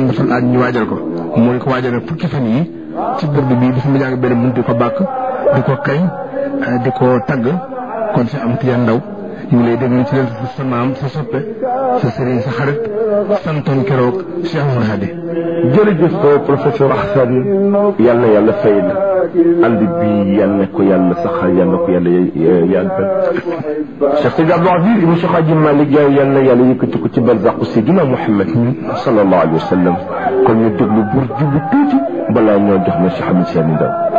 dafa laaj ñu waajal ko mu ne ko waajal nag fukki fan yi ci burdu bi dafa mu jàng benn mun di ko bàkk di ko kañ di ko tagg kon si am tijaan ndaw ñu ngi lay déglu ci leen sa maam sa soppe sa sëriñ sa xarit santoon keroog Cheikh Oumar Hadi jërëjëf professeur Ahsani yal na yàlla fay la ànd bi yal na ko yàlla saxal yal na ko yàlla yàggal Cheikh Seydi Abdou Aziz ibn Cheikh Hadji Malick Yaay yal na yàlla yëkkati ko ci barzaqu Seydina Muhammad sallallahu alayhi wa sallam kon ñu déglu bur jubu tuuti balaa ñoo jox na Cheikh Ahmed Tidiane Ndao